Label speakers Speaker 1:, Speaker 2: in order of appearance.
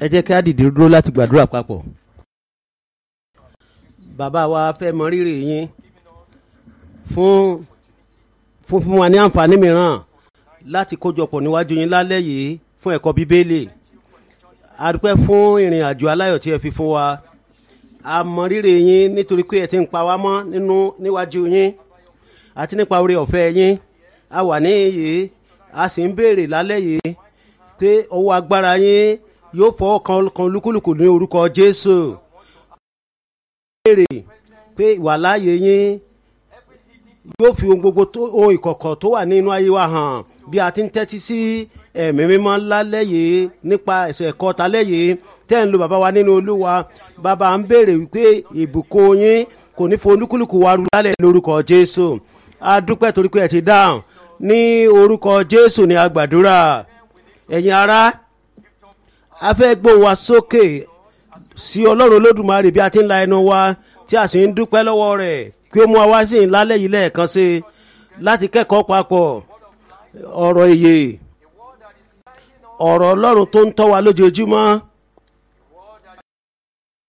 Speaker 1: ẹ jẹ́ kí á dìde dúró láti gbàdúrà papọ̀. bàbá wa fẹ́ mọ rírì yín fún fún fún wa ní àǹfààní mìíràn láti kójọpọ̀ níwájú yín lálẹ́ yìí fún ẹ̀kọ́ bíbélì a dúpẹ́ fún ìrìn àjò aláyọ̀ tí ẹ fi fún wa a mọ rírì yín nítorí pé ẹ ti ń pa wá mọ́ nínú níwájú yín àti nípa oore ọ̀fẹ́ yín a wà ní yìí a sì ń béèrè lálẹ́ yìí pé ọwọ́ agbára yín yóò fọwọ́ kan kan lúkúlùkù ní orúkọ jésù béèrè pé ìwàláàyè yín yóò fi ohun gbogbo tó ohun ìkọ̀kọ̀ tó wà nínú ayé wa hàn bí a ti ń tẹ́tí sí ẹ̀mí mímọ́ lálẹ́ yìí nípa ẹ̀sẹ̀ ẹ̀kọ́ talẹ́ yìí tẹ́ ń lo bàbá wa nínú olúwa bàbá ń béèrè wípé ìbùkún yín kò ní fún olúkúlùkù wa rú lálẹ́ lórúkọ jésù a dúpẹ́ torí pé ẹ ti dáhùn ní orúkọ jésù ní agbàdúrà ẹ̀yin ará a fẹ́ gbóhùn wa sókè sí ọlọ́run olódùmarè bí a ti ń la ẹnu wa tí a sì ń dúpẹ́ lọ́wọ́ rẹ̀ kí ó mú wa wá sí ìlálẹ́ yìí lẹ́ẹ̀kan sí i láti kẹ́kọ̀ọ́ papọ̀ ọ̀rọ̀ èyè ọ̀rọ̀ ọlọ́run tó ń tọ́ wa lójoojúmọ́